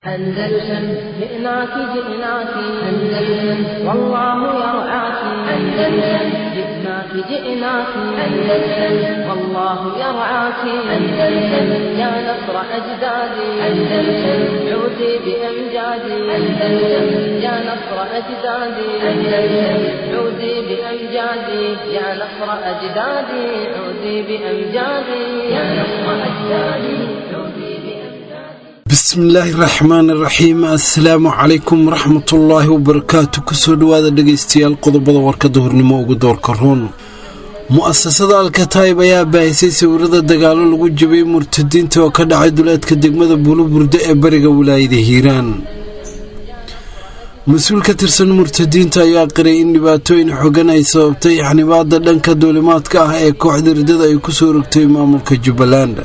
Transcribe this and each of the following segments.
أندلسن جئناك جئناك أندلسن والله يرعاك أندلسن جئناك جئناك أندلسن والله يرعاك أندلسن يا نصر أجدادي أندلسن عودي بأمجادي أندلسن يا نصر أجدادي أندلسن عودي بأمجادي يا نصر أجدادي عودي بأمجادي يا نصر أجدادي عودي بأمجادي bismillaahi raxmaan iraxiim assalaamu calaykum waraxmatullaahi wabarakaatu kusoo dhowaada dhegaystayaal qodobada warkada hornimo ugu doorka roon mu-asasada alkataib ayaa baahisay sawirada dagaalo lagu jabiyey murtadiinta oo ka dhacay duleedka degmada buuluburde ee bariga wilaayada hiiraan mas-uul ka tirsan murtadiinta ayaa qiray in dhibaatooyin xogan ay sababtay xanibaada dhanka duulimaadka ah ee kooxda ridada ay kusoo rogtay maamulka jubbaland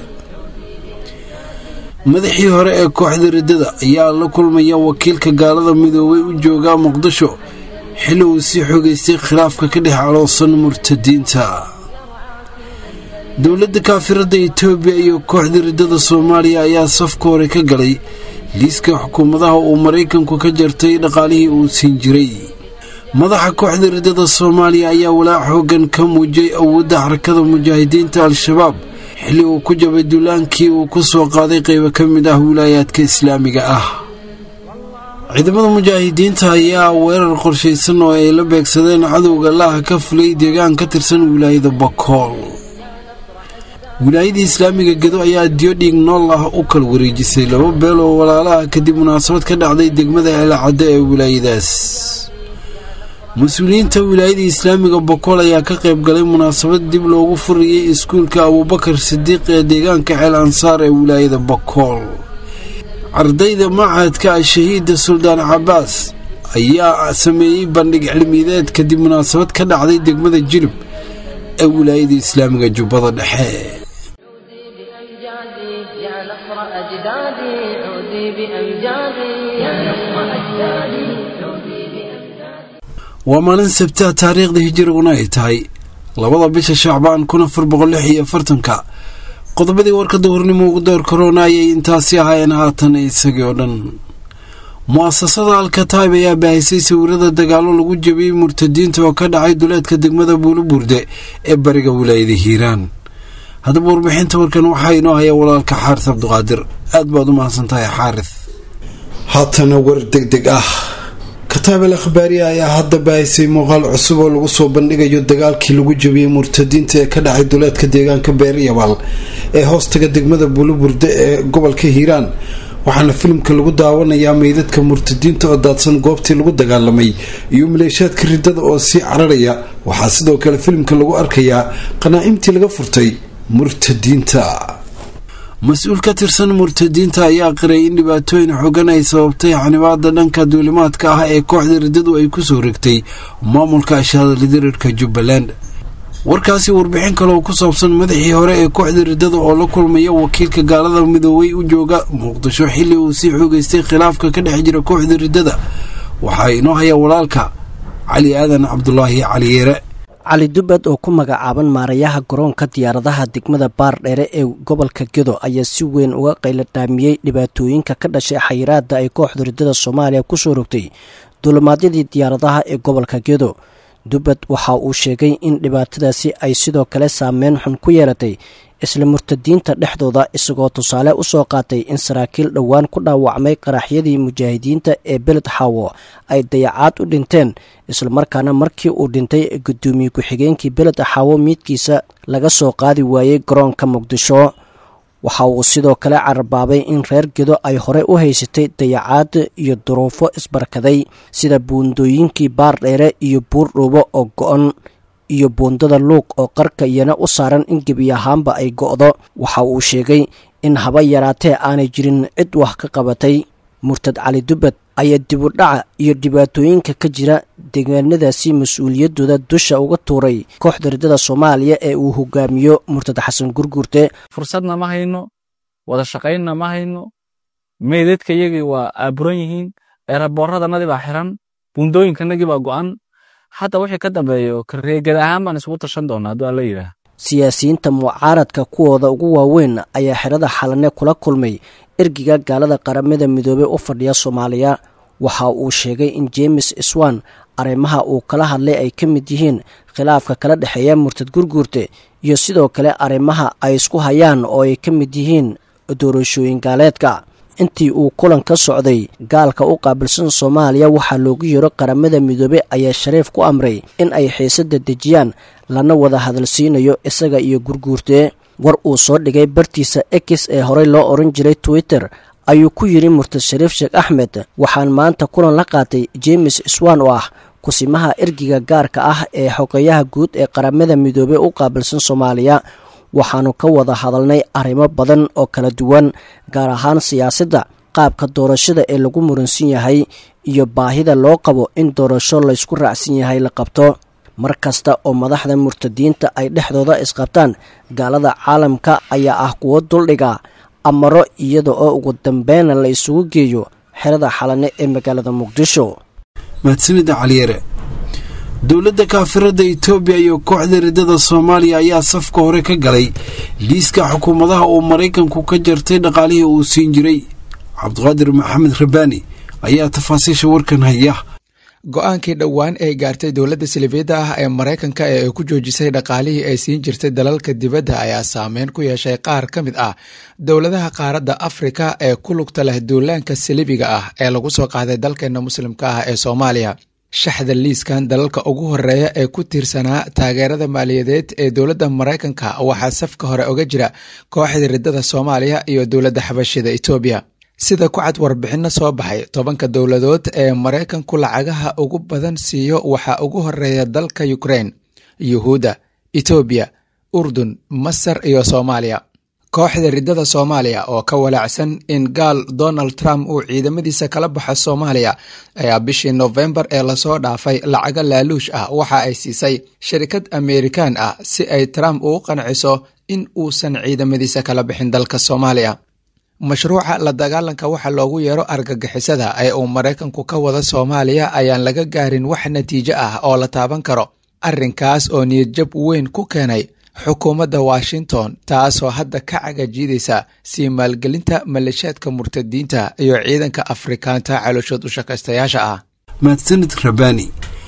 madaxii hore ee kooxda riddada ayaa la kulmaya wakiilka gaalada midoobay u joogaa muqdisho xilli uu sii xogeystay khilaafka ka dhex caloosan murtadiinta dowladda kaafiradda etoobiya iyo kooxda riddada soomaaliya ayaa safka hore ka galay liiska xukuumadaha uu maraykanku ka jartay dhaqaalihii uu siin jiray madaxa kooxda riddada soomaaliya ayaa walaac xoogan ka muujiyay awoodda xarakada mujaahidiinta al-shabaab xilli uu ku jabay duulaankii uu ku soo qaaday qaybo ka mid ah wilaayaadka islaamiga ah ciidamada mujaahidiinta ayaa weerar qorshaysan oo ay la beegsadeen cadowga laaha ka fulay deegaan ka tirsan wilaayada bakool wilaayadii islaamiga gedo ayaa diyo dhiig nool ah u kala wareejisay laba beel oo walaalaha kadib munaasabad ka dhacday degmada eelcaddo ee wilaayadaas mas-uuliyiinta wilaayada islaamiga bokool ayaa ka qayb galay munaasabad dib loogu furayay iskuulka abuubakar sidiiq ee deegaanka ceel ansaar ee wilaayada bokool ardayda machadka al-shahiida suldaan cabaas ayaa sameeyey bandhig cilmiyeed kadib munaasabad ka dhacday degmada jilib ee wilaayada islaamiga jubbada dhexe عودي بأمجادي يا نصر أجدادي عودي بأمجادي يا نصر أجدادي عودي بأمجادي waa maalin sabtaha taariikhda hijiriguna ay tahay labada bisha shacbaan kun afar boqol lix iyo afartanka qodobadii warkada hornimo ugu door korona ayay intaasi ahaayeen haatan isagii oo dhan mu-asasada alkataib ayaa baahisay sawirada dagaalo lagu jabiyey murtadiinta oo ka dhacay duleedka degmada buuluburde ee bariga wilaayada hiiraan haddaba warbixinta warkan waxaa inoo haya walaalka xaaris cabduqaadir aad baad u mahadsantahay xaaris haatana war deg deg ah kataab al akhbaariya ayaa hadda baahisay muuqaal cusub oo lagu soo bandhigayo dagaalkii lagu jabiyey murtadiinta ee ka dhacay duleedka deegaanka beeryabaal ee hoostaga degmada buuluburde ee gobolka hiiraan waxaana filimka lagu daawanayaa meydadka murtadiinta oo daadsan goobtii lagu dagaalamay iyo maleeshaadka riddada oo sii cararaya waxaa sidoo kale filimka lagu arkayaa qanaa'imtii laga furtay murtadiinta mas-uul ka tirsan murtadiinta ayaa qiray in dhibaatooyin xogan ay sababtay xanibaada dhanka duulimaadka ah ee kooxda riddadu ay kusoo regtay maamulka ashahadalidirirka jubbaland warkaasi warbixin kale oo ku saabsan madaxii hore ee kooxda riddada oo la kulmaya wakiilka gaalada midoobay u jooga muqdisho xilli uu sii xoogeystay khilaafka ka dhex jira kooxda riddada waxaa inoo haya walaalka cali aadan cabdulaahi caliyeere cali dubbad oo ku magacaaban maarayaha garoonka diyaaradaha degmada baardheere ee gobolka gedo ayaa si weyn uga qayladhaamiyey dhibaatooyinka ka dhashay xayiraada ay kooxda riddada soomaaliya kusoo rogtay duulimaadyadii diyaaradaha ee gobolka gedo dubbad waxa uu sheegay in dhibaatadaasi ay sidoo kale saameyn xun ku yeelatay isla murtadiinta dhexdooda isagoo tusaale u soo qaatay in saraakiil dhowaan ku dhaawacmay qaraxyadii mujaahidiinta ee beled xaawo ay dayacaad u dhinteen islamarkaana markii uu dhintay guddoomiye ku-xigeenkii beled xaawo miidkiisa laga soo qaadi waayey garoonka muqdisho waxa uu sidoo kale cararbaabay in reer gedo ay hore u haysatay dayacaad iyo duruufo isbarkaday sida buundooyinkii baardheere iyo buurdhuubo oo go-on iyo buundada luuq oo qarka iyana u saaran in gebi ahaanba ay go'do waxa uu sheegay in haba yaraatee aanay jirin cid wax ka qabatay murtad cali dubbad ayaa dibudhaca iyo dhibaatooyinka ka jira deegaanadaasi mas-uuliyaddooda dusha uga tuuray kooxda riddada soomaaliya ee uu hogaamiyo murtad xasan gurgurte fursadna ma hayno wada shaqaynna ma hayno meydadka iyagii waa aaburan yihiin eeraboorradanadii baa xiran buundooyinkanagii baa go'an hadda wixii ka dambeeyo kareegad ahaan baan isugu tashan doonaa hadduu alla yidhaah siyaasiyiinta mucaaradka kuwooda ugu waaweyn ayaa xerada xalane kula kulmay ergiga gaalada qaramada midoobey u fadhiya soomaaliya waxa uu sheegay in jemes swan arrimaha uu kala hadlay ay ka mid yihiin khilaafka kala dhexeeya murtad gurguurte iyo sidoo kale arrimaha ay isku hayaan oo ay ka mid yihiin doorashooyin gaaleedka intii uu kulan ka socday gaalka u qaabilsan soomaaliya waxaa loogu yeero qaramada midoobey ayaa shariif ku amray in ay xiisada dejiyaan lana wada hadalsiinayo isaga iyo gurguurtee war uu soo dhigay bartiisa x ee horey loo oran jiray twitter ayuu ku yidhi murtad shariif sheekh axmed waxaan maanta kulan la qaatay jemes swan oo ah kusimaha ergiga gaarka ah ee xogeyaha guud ee qaramada midoobey u qaabilsan soomaaliya waxaannu ka wada hadalnay arrimo badan oo kala duwan gaar ahaan siyaasadda qaabka doorashada ee lagu muransan yahay iyo baahida loo qabo in doorasho laysku raacsan yahay la qabto mar kasta oo madaxda murtadiinta ay dhexdooda isqabtaan gaalada caalamka ayaa ah kuwo duldhiga amaro iyada oo ugu dambeyna la isugu geeyo xerada xalane ee magaalada muqdisho mahadsanida caliyare dowladda kaafirada itoobiya iyo kooxda riddada soomaaliya ayaa safka hore ka galay liiska xukuumadaha uu maraykanku ka jartay dhaqaalihii uu siin jiray cabdiqaadir maxamed rabaani ayaa tafaasiisha warkan haya go-aankii dhowaan ay gaartay dowladda salifiyadda ah ee maraykanka ee ay ku joojisay dhaqaalihii ay siin jirtay dalalka dibadda ayaa saameyn ku yeeshay qaar ka mid ah dowladaha qaaradda afrika ee ku lugta leh duulaanka salibiga ah ee lagu soo qaaday dalkeena muslimka ah ee soomaaliya shaxda liiskan dalalka ugu horeeya ee ku tiirsanaa taageerada maaliyadeed ee dowladda maraykanka waxaa safka hore oga jira kooxda riddada soomaaliya iyo dowladda xabashida etoobiya sida ku cad warbixinno soo baxay tobanka dowladood ee maraykanku lacagaha ugu badan siiyo waxaa ugu horeeya dalka ukrain yuhuudda etoobiya urdun masar iyo soomaaliya kooxda riddada soomaaliya oo ka walaacsan in gaal donald trump uu ciidamadiisa kala baxo soomaaliya ayaa bishii nofembar ee lasoo dhaafay lacago laaluush ah waxa ay siisay shirkad amerikan ah si ay trump ugu qanciso in uusan ciidamadiisa kala bixin dalka soomaaliya mashruuca la dagaalanka waxa loogu yeero argagixisada ee uu maraykanku ka wada soomaaliya ayaan laga gaarin wax natiijo ah oo la taaban karo arrinkaas oo niyadjab weyn ku keenay xukuumadda washington taasoo hadda ka cagajiidaysa sii maalgelinta maleeshiyaadka murtadiinta iyo ciidanka afrikaanta calooshood u shaqaystayaasha ah mahadsanid rabaani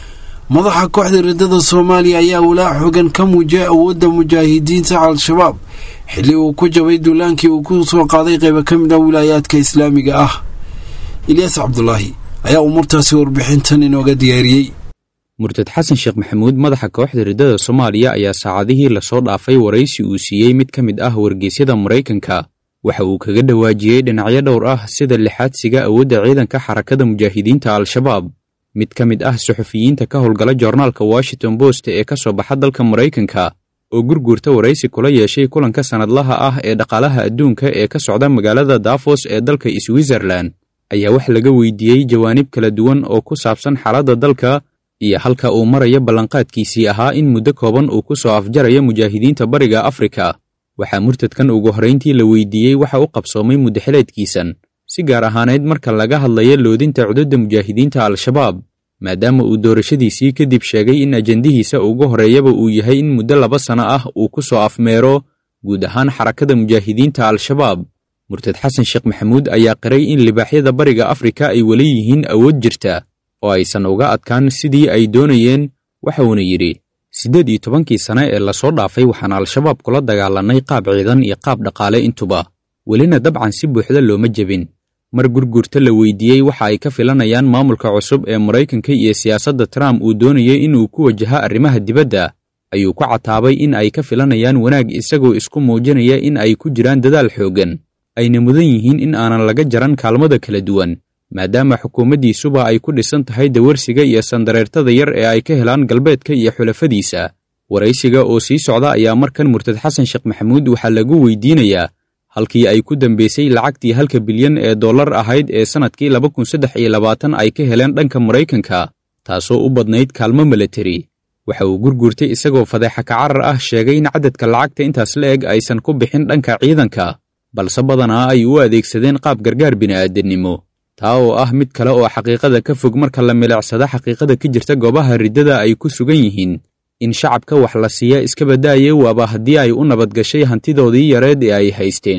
madaxa kooxda riddada soomaaliya ayaa walaac xogan ka muujiyay awoodda mujaahidiinta al-shabaab xilli uu ku jabay duulaankii uu ku soo qaaday qaybo ka mid ah wilaayaadka islaamiga ah ilyaas cabdulaahi ayaa umuurtaasi warbixintan inooga diyaariyey murtad xasan sheekh maxamuud madaxa kooxda riddada soomaaliya ayaa saacadihii lasoo dhaafay waraysi uu siiyey mid ka mid ah wargeysyada maraykanka waxa uu kaga dhawaajiyey dhinacyo dhowr ah sida lixaadsiga awoodda ciidanka xarakada mujaahidiinta al-shabaab mid ka mid ah suxufiyiinta ka howlgala joornaalka washington bost ee ka soo baxa dalka maraykanka oo gurguurta waraysi kula yeeshay kulanka sannadlaha ah ee dhaqaalaha adduunka ee ka socda magaalada dafos ee dalka switzerlan ayaa wax laga weydiiyey jawaanib kala duwan oo ku saabsan xaaladda dalka iyo halka uu maraya ballanqaadkiisii ahaa in muddo kooban uu ku soo afjaraya mujaahidiinta bariga afrika waxaa murtadkan ugu horrayntii la weydiiyey waxa u qabsoomay muddaxileedkiisan si gaar ahaaneyd marka laga hadlaya loodinta cududda mujaahidiinta al-shabaab maadaama uu doorashadiisii kadib sheegay in ajandihiisa ugu horreeyaba uu yahay in muddo laba sanno ah uu ku soo afmeero guud ahaan xarakada mujaahidiinta al-shabaab murtad xasan sheekh maxamuud ayaa qiray in libaaxyada bariga afrika ay weli yihiin awood jirta oo aysan uga adkaan sidii ay doonayeen waxa uuna yidhi siddeed iyo tobankii sane ee lasoo dhaafay waxaan al-shabaab kula dagaalannay qaab ciidan iyo qaab dhaqaale intuba welina dabcan si buuxda looma jebin mar gurgurta la weydiiyey waxa ay ka filanayaan maamulka cusub ee maraykanka iyo siyaasadda trump uu doonayay inuu ku wajaha arrimaha dibadda ayuu ku cataabay in ay ka filanayaan wanaag isagoo isku muujinaya in ay ku jiraan dadaal xooggan ayna mudan yihiin in aanan laga jaran kaalmada kala duwan maadaama xukuumaddiisuba ay ku dhisan tahay dawarsiga iyo sandareertada yar ee ay ka helaan galbeedka iyo xulafadiisa waraysiga oo sii socda ayaa markan murtad xasan sheekh maxamuud waxaa lagu weydiinayaa halkii ay ku dambaysay lacagtii halka bilyan ee dollar ahayd ee sannadkii laba kun saddex iyo labaatan ay ka heleen dhanka maraykanka taasoo u badnayd kaalmo milatari waxa uu gurgurtay isagoo fadeexa kacarar ah sheegay in cadadka lacagta intaas la eg aysan ku bixin dhanka ciidanka balse badanaa ay u adeegsadeen qaab gargaar bini'aadannimo taa oo ah mid kale oo xaqiiqada ka fog marka la milicsada xaqiiqada ka jirta goobaha riddada ay ku sugan yihiin in shacabka wax la siiya iska badaaye waaba haddii ay u nabadgashay hantidoodii yareed ee ay haysteen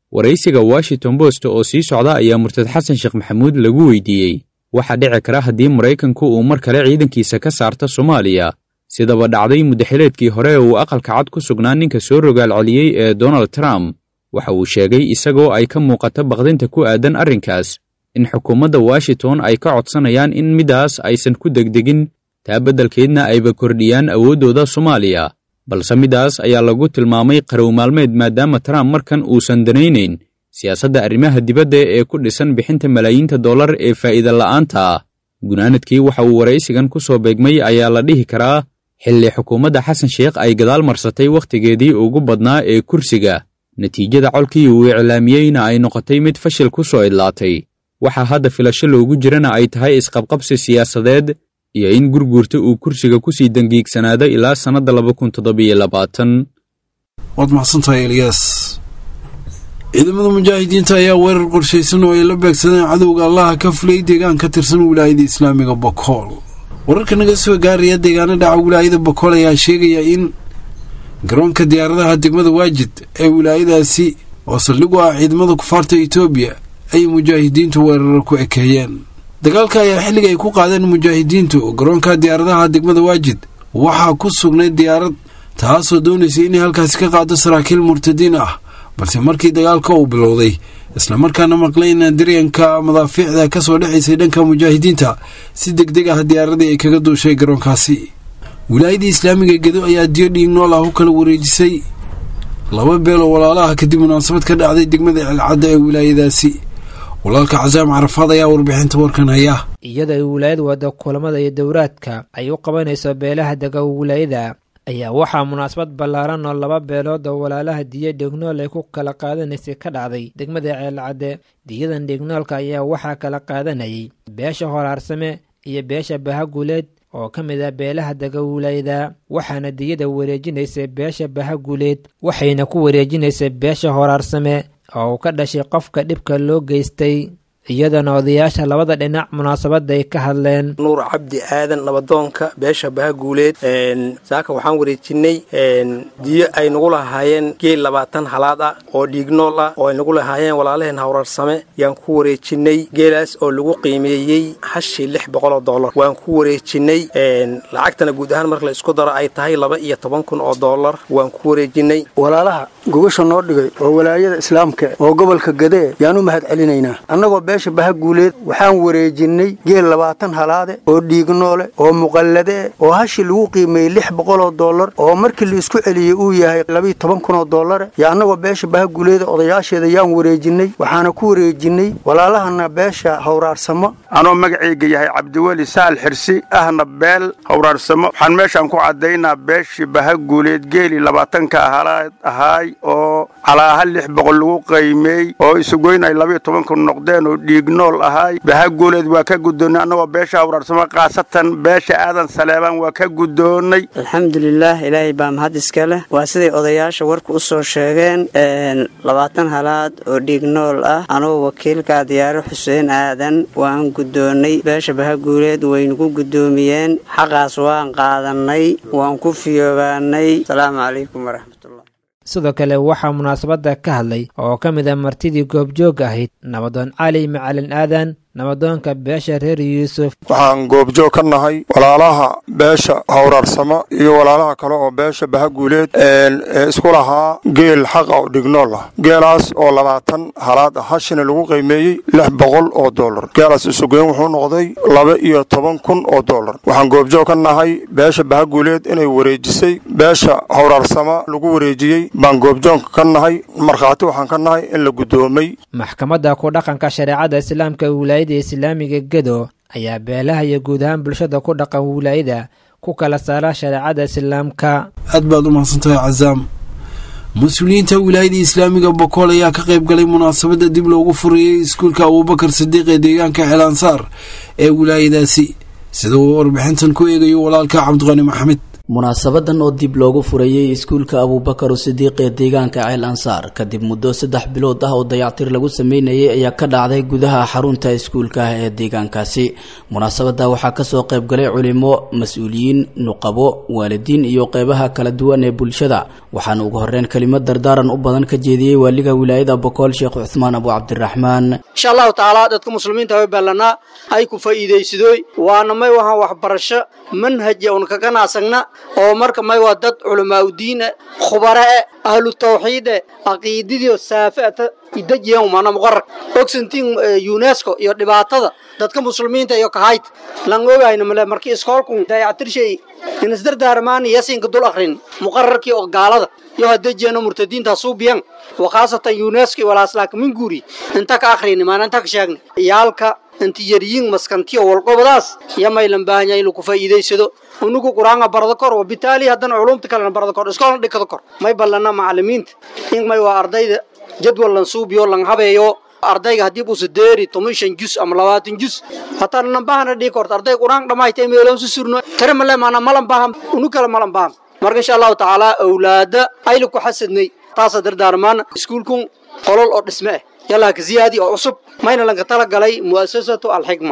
waraysiga washington post oo sii socda ayaa murtad xasan sheekh maxamuud lagu weydiiyey waxaa dhici kara haddii maraykanku uu mar kale ciidankiisa ka saarto soomaaliya sidaba dhacday muddaxileedkii hore ee uu aqalka cad ku sugnaa ninka soo rogaal celiyey ee donald trump waxa uu sheegay isagoo ay ka muuqato baqdinta ku aadan arrinkaas in xukuumadda washington ay ka codsanayaan in midaas aysan ku degdegin taa beddelkeedna ayba kordhiyaan awooddooda soomaaliya balse midaas ayaa lagu tilmaamay qarow maalmeed maadaama trump markan uusan danaynayn siyaasadda arrimaha dibadda ee ku dhisan bixinta malaayiinta dollar ee faa'iida la'aanta ah gunaanadkii waxa uu waraysigan ku soo beegmay ayaa la dhihi karaa xilli xukuumadda xasan sheekh ay gadaal marsatay wakhtigeedii ugu badnaa ee kursiga natiijada colkii uu iclaamiyeyna ay noqotay mid fashil ku soo idlaatay waxaa hadda filasho loogu jirana ay tahay isqabqabsi siyaasadeed iyo in gurguurta uu kursiga ku sii dangiigsanaado ilaa sannadda laba kun toddobiyo labaatan waad maxsantahay eliyas ciidamada mujaahidiinta ayaa weerar qorshaysan oo ay la beegsadeen cadowga allaha ka fulay deegaan ka tirsan wilaayada islaamiga bokool wararka naga soo gaaraya deegaano dhaca wilaayada bokool ayaa sheegaya in garoonka diyaaradaha degmada waajid ee wilaayadaasi oo saldhig u ah ciidamada kufaarta etoobiya ay mujaahidiintu weeraro ku ekeeyeen dagaalka ayaa xilliga ay ku qaadeen mujaahidiintu garoonka diyaaradaha degmada waajid waxaa ku sugnay diyaarad taasoo doonaysay inay halkaasi ka qaado saraakiil murtadiin ah balse markii dagaalka uu bilowday islamarkaana maqlayna daryanka madaafiicda ka soo dhexaysay dhanka mujaahidiinta si deg deg ah diyaaradii ay kaga duushay garoonkaasi wilaayadii islaamiga gedo ayaa diyo dhiig nool ah u kala wareejisay laba beeloo walaalaha kadib munaasabad ka dhacday degmada celcadda ee wilaayadaasi walaalka casaam carafaad ayaa warbixinta warkan haya iyada ay wilaayad wada kulamada iyo dowraadka ay u qabanayso beelaha dega wilaayada ayaa waxaa munaasabad ballaaran oo laba beelood oo walaalaha diya dhegnool ay ku kala qaadanaysay ka dhacday degmada ceelcadde diyadan dhegnoolka ayaa waxaa kala qaadanayay beesha horaarsame iyo beesha bahaguleed oo ka mid ah beelaha dega wilaayada waxaana diyada wareejinaysay beesha bahaguleed waxayna ku wareejinaysay beesha horaarsame oo uu ka dhashay qofka dhibka loo geystay iyadana odayaasha labada dhinac munaasabada ay ka hadleen nuur cabdi aadan nabadoonka beesha bahaguuleed saaka waxaan wareejinay diyo ay nagu lahaayeen geel labaatan halaad ah oo dhiignool ah oo ay nagu lahaayeen walaalaheen hawrarsame yaan ku wareejinay geelaas oo lagu qiimeeyey hashii lix boqoloo dollar waan ku wareejinay lacagtana guud ahaan marka la isku daro ay tahay laba iyo toban kun oo dollar waan ku wareejinay walaalaha gogasha noo dhigay oo walaayada islaamka oo gobolka gadee yaan u mahad celinaynaa annagoo beesha bahaguuleed waxaan wareejinnay geel labaatan halaade oo dhiignoole oo muqallade oo hashi lagu qiimeeyey lix boqoloo dollar oo markii la isku celiyey uu yahay labiiyo toban kunoo dollare yo annagoo beesha bahaguuleeda odayaasheeda yaan wareejinnay waxaana ku wareejinnay walaalahana beesha hawraarsamo anoo magacayga yahay cabdiweli saal xirsi ahna beel hawraarsamo waxaan meeshaan ku caddaynaa beeshii bahaguuleed geeli labaatanka halaad ahaay oo calaaha lix boqol lagu qiimeey oo isugoyn ay labiiyo toban kun noqdeen oo dhiignool ahaay bahaguuleed waa ka guddoonnay annagoo beesha hawraarsamo khaasatan beesha aadan saleebaan waa ka guddoonnay alxamdulilaah ilaahay baa mahad iska leh waa siday odayaasha warka u soo sheegeen labaatan halaad oo dhiignool ah anugu wakiilka diyaaro xuseen aadan waan guddoonnay beesha bahaguuleed waynagu guddoomiyeen xaqaas waan qaadannay waan ku fiyoobaanay asalaamu calaykum waraxmatullah sidoo kale waxaa munaasabadda ka hadlay oo ka mid a martidii goobjoog ahayd nabadoon cali macalin aadan nabadoonka beesha reer yuusuf waxaan goobjoog ka nahay walaalaha beesha hawraarsamo iyo walaalaha kale oo beesha bahaguuleed ee isku lahaa geel xaqa oo dhignool ah geelaas oo labaatan halaad ah hashina lagu qiimeeyey lix boqol oo dollar geelaas isugeyn wuxuu noqday laba iyo toban kun oo dollar waxaan goobjoog ka nahay beesha bahaguuleed inay wareejisay beesha hawraarsamo lagu wareejiyey baan goobjoog ka nahay markhaati waxaan ka nahay in la guddoomay maxkamadda ku dhaqanka shareecada islaamka wilaayada islaamiga gedo ayaa beelaha iyo guud ahaan bulshada ku dhaqan wilaayada ku kala saara shareecada islaamka aad baad u mahadsantahay casaam mas-uuliyiinta wilaayada islaamiga bokool ayaa ka qayb galay munaasabadda dib loogu furayey iskuulka abuubakar sadiiq ee deegaanka ceelansaar ee wilaayadaasi sida uu warbixintan ku eegayo walaalka cabdiqani maxamed munaasabadan oo dib loogu furayey iskuulka abuubakar sidiiq ee deegaanka ceel ansaar kadib muddo saddex bilood ah oo dayactir lagu sameynayay ayaa ka dhacday gudaha xarunta iskuulka ah ee deegaankaasi munaasabada waxaa kasoo qaybgalay culimo mas-uuliyiin nuqabo waalidiin iyo qeybaha kala duwan ee bulshada waxaana ugu horeyn kelimad dardaaran u badan ka jeediyey waaliga wilaayada bokool sheekh cuthmaan abu cabdiraxmaan insha allahu tacaala dadka muslimiinta way ballanaa ay ku faa'iidaysadooy waana may wahaan waxbarasho manhaja un ka ganacsagna oo marka may waa dad culamaauddiine khubarae ahlu tawxiide caqiididio saafiata idajiyan mana muqarar ogsantiin unesco iyo dhibaatada dadka muslimiinta iyo kahayt lan ogayna male markii iskoolku dayactirshay inisdardaarmaani yasinka dul akrin muqararkii oo gaalada iyo hadejiyano murtadiinta suubiyan wakhaasatan unesco walaaslaaka minguuri inta ka akrini maana inta ka sheegni iyaalka intiyariyin maskantiyo walqobadaas yamaylan baahanya in lagu faa'iidaysado unugu qur-aanka barada kor wabitaali haddana culumta kalena barada kor iskoolna dhigada kor may ballana macalimiinta in may waa ardayda jadwal lan suubiyo lan habeeyo ardayga haddii buusa deeri toban shan jus ama labaatan jus hataa nambahana dhigi korta ardayga qur-aanka dhammayta meeloon su surno tare male maana malan baaham unu kale malan baaham marka insha allahu tacaala awlaada ayla ku xasadnay taasa dardaarmaan iskuulkun qolol oo dhisme ah yallaa ka ziyaadi oo cusub mayna lanka tala galay mu'asasatu alxikma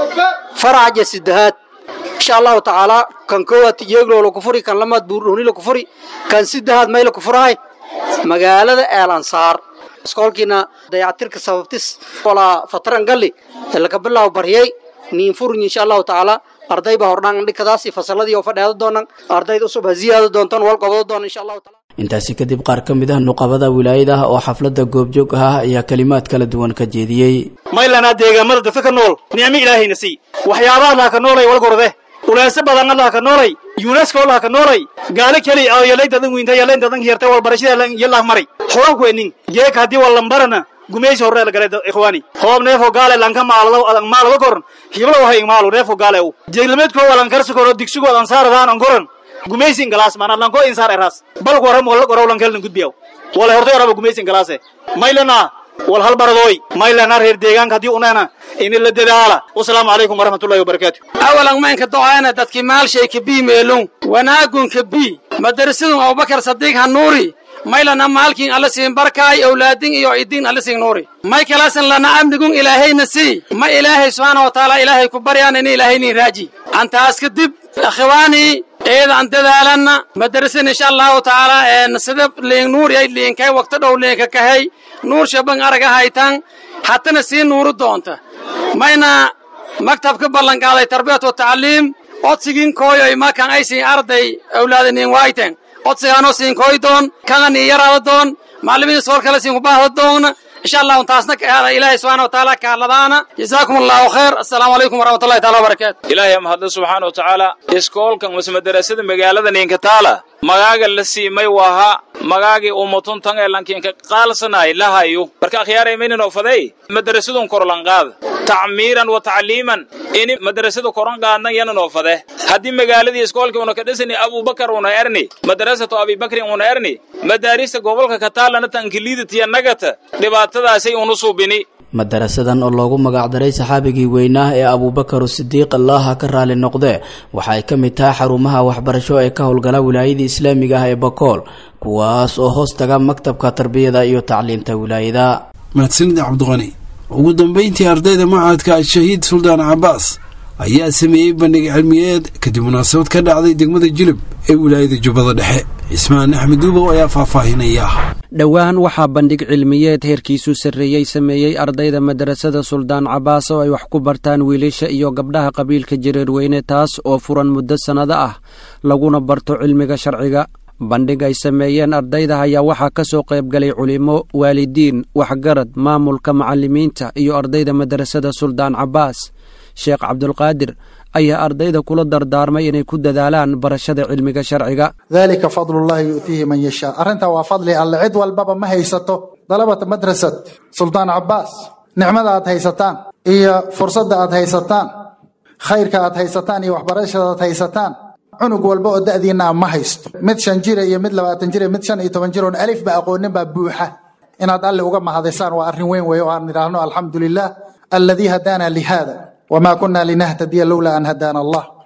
faraca sidahaad insha allahu tacaala kan koowaad yeeglo laku furi kan lamaad buurhoni laku furi kan sidahaad may laku furahay magaalada eel ansaar iskoolkiina dayactirka sababtis walaa fatran galli laka bilaabo baryay niin furin insha allahu tacaala arday baa hordhaan dhikadaas iyo fasaladii oo fadheeda doonan ardayda cusub ha ziyaado doontan wal qabado doona insha allahu taala intaasi kadib qaar ka mid ah nuqabada wilaayada ah oo xafladda goobjoog ah ayaa kalimaad kala duwan ka jeediyey maylanaa deegaamada dadka ka nool nicmo ilaahayna sii waxyaabaha laha ka noolay walgorde ulaasa badan allaha ka noolay yunesko allaha ka noolay gaalo keli oo yalay dadan wiinta yalay dadan yartay walbarashada yalah maray horanku enin geek haddii wallambarana gumaysi horre la galay ikhwaani hoob neefo gaale lanka maalado maalado koran hiblo wahay maalu neefo gaale u jeeglameedko walan karsi koro digsigo adan saaradaan an koran gumaysin galaas mana lanko insaar eraas balku waram wala qoraw lan kelin gudbiyaw wala hortay waraba gumaysin galaase maylana wal hal baradooy maylana reer deegaanka haddii uneena in la dadaala wasalaamu calaykum waraxmatullahi wabarakaatu awalan maynka docaana dadki maalshay kabii meelon wanaagun kabii madarasadun abubakar sadiiq hanuuri maylana maalkin alla siin barkaay awlaadin iyo idin alla siin nuuri may kalaasan lana amnigun ilaahayna sii ma ilaahay subxaana wa tacaala ilaahay ku baryaan ini ilaahaynin raaji antaas kadib akhiwaanii eeda aan dadaalanna madarasan insha allahu tacaala sida liin nuuri ay liinkay waqti dhow liinka kahay nuur shaban araga haytan hatana sii nuuru doonta mayna maktabka ballanqaaday tarbiyat wa tacliim odsigin kooyoy makan ay siin arday awlaadaniin waayten odsigaanoo siin kooy doon kana nii yaraada doon macallimiin soor kale siin kubaahda doona insha allahu taasna kaada ilaahay subxaana wa tacaala ka hadladaana jazaakum allahu khayr assalaamu calaykum waraxmatullahi taala wabarakaatu ilaahay mahadle subxaana wa tacaala iskoolkan mase madarasada magaalada ninkataala magaaga la siimay waaha magaagii ummatun tan ee lankiinka qaalsanay lahayu marka akhyaaray mayninoo faday madarasadun korlanqaada tacmiiran wa tacliiman ini madarasada koran qaadnan yananoo fade haddii magaaladii iskoolkii una ka dhisani abubakar una erni madarasatu abibakrin una erni madaarista gobolka kataalana tankiliidatiya nagata dhibaatadaasay unu suubini madarasadan oo loogu magacdaray saxaabigii weynaa ee abuubakar sidiiq allaha ka raali noqdee waxa ay ka mid tahay xarumaha waxbarasho ee ka howlgala wilaayadii islaamiga ah ee bakool kuwaas oo hoos taga maktabka tarbiyada iyo tacliinta wilaayada mahadsanid cabdiqani ugu dambeyntii ardayda macadka shahiid suldaan cabaas ayaa sameeyey bandhig cilmiyeed kadib munaasabad ka dhacday degmada jilib ee wilaayada jubbada dhexe cismaan axmed duubow ayaa faahfaahinaya dhowaan waxaa bandhig cilmiyeed heerkiisu sarreeyey sameeyey ardayda madarasada suldaan cabaas oo ay wax ku bartaan wiilasha iyo gabdhaha qabiilka jareerweyne taas oo furan muddo sannado ah laguna barto cilmiga sharciga bandhig ay sameeyeen ardayda ayaa waxaa ka soo qaybgalay culimo waalidiin waxgarad maamulka macallimiinta iyo ardayda madarasada suldaan cabaas sheekh cabdulqaadir ayaa ardayda kula dardaarmay inay ku dadaalaan barashada cilmiga sharciga dalika fadlullahi yu'tiihi man yashaa arrintaa waa fadli alle cid walbaba ma haysato dalabata madrasad suldaan cabaas nicmada aad haysataan iyo fursadda aad haysataan khayrka aad haysataan iyo waxbarashada aad haysataan cunug walba oo da'diinaa ma haysto mid shan jira iyo mid labaatan jira mid shan iyo toban jir oon alif ba aqoonin baa buuxa inaad alle uga mahadisaan waa arrin weyn weeye oo aan idhaahno alxamdu lilah alladii hadaana lihada wma kuna linahtadiya lowlaa an hadaana allah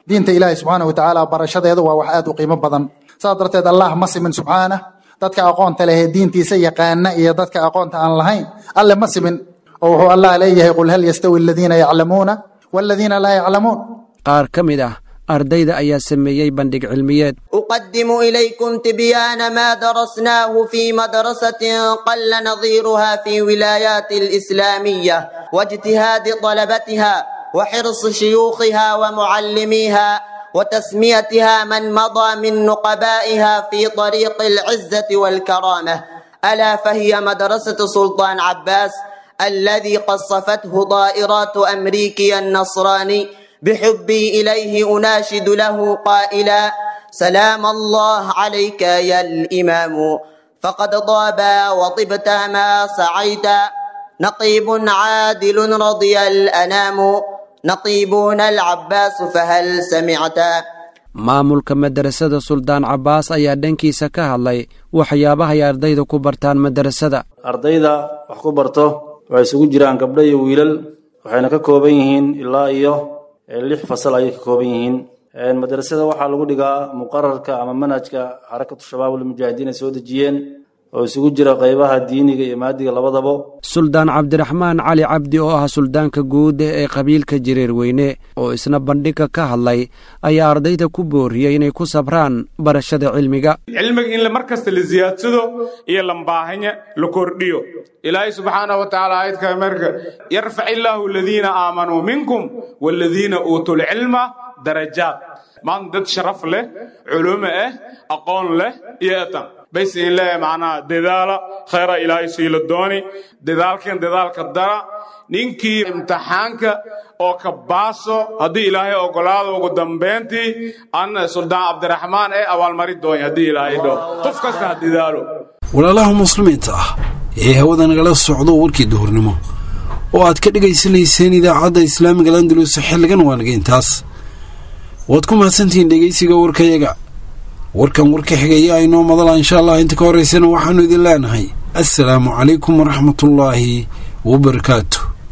diinta ilaahi subxaana wa tacaala barashadeedu waa wax aad u qiimo badan saas darteed allah ma simin subxaanah dadka aqoonta leh ee diintiisa yaqaana iyo dadka aqoonta aan lahayn alle ma simin oo wuxuu allah leeyahay qul hal yastawi aladiina yaclamuuna waladiina laa yaclamuun qaar ka mid ah ardayda ayaa sameeyey bandhig cilmiyeed أقدم إليكم تبيان ما درسناه في مدرسة قل نظيرها في ولايات الإسلامية واجتهاد طلبتها وحرص شيوخها ومعلميها وتسميتها من مضى من نقبائها في طريق العزة والكرامة ألا فهي مدرسة سلطان عباس الذي قصفته طائرات أمريكي النصراني بحبي إليه أناشد له قائلا سلام الله عليك يا الإمام فقد طاب وطبت ما سعيت نقيب عادل رضي الأنام نقيبون العباس فهل سمعت maamulka madarasada suldaan cabbaas ayaa dhankiisa ka hadlay waxyaabaha ay ardayda ku bartaan madarasada ardayda wax ku barto waxay isugu jiraan gabdho iyo wiilal waxayna ka kooban yihiin ilaa iyo lix fasal ayay ka kooban yihiin madrasada waxaa lagu dhigaa muqararka ama manhajka xarakatu shabaab ulmujaahidiin ay soo dejiyeen oo isugu jira qaybaha diiniga iyo maadiga labadaba suldaan cabdiraxmaan cali cabdi oo ah suldaanka guud ee qabiilka jireer weyne oo isna bandhigga ka hadlay ayaa ardayda ku booriyey inay ku sabraan barashada cilmiga cilmiga in mar kasta la siyaadsado iyo lambaahanya la kordhiyo ilaahay subxaanahu wa tacaala aayadka marka yarfac illaahu aladiina aamanuu minkum waaladiina uutuu lcilma darajaad maanta dad sharaf leh culumo ah aqoon leh iyo etan bayse in leeyahay macnaha dadaala khayra ilaahay siila dooni dadaalkan dadaalka dara ninkii imtixaanka oo ka baaso haddii ilaahay ogolaado ugu dambayntii an suldaan cabdiraxmaan ee abaalmari doonya haddii ilaahay dho qof kasta ha dadaalo walaalaha muslimiinta ah ee hawada nagala socdo warkii duhurnimo oo aad ka dhegaysanayseen idaacadda islaamiga landalus xilligan waanaga intaas waad ku mahadsantihiin dhegaysiga warkayaga warkan warka xigaya aynoo madala insha allah inta ka horeysana waxaanu idin leenahay assalaamu calaykum waraxmatullaahi wabarakaatu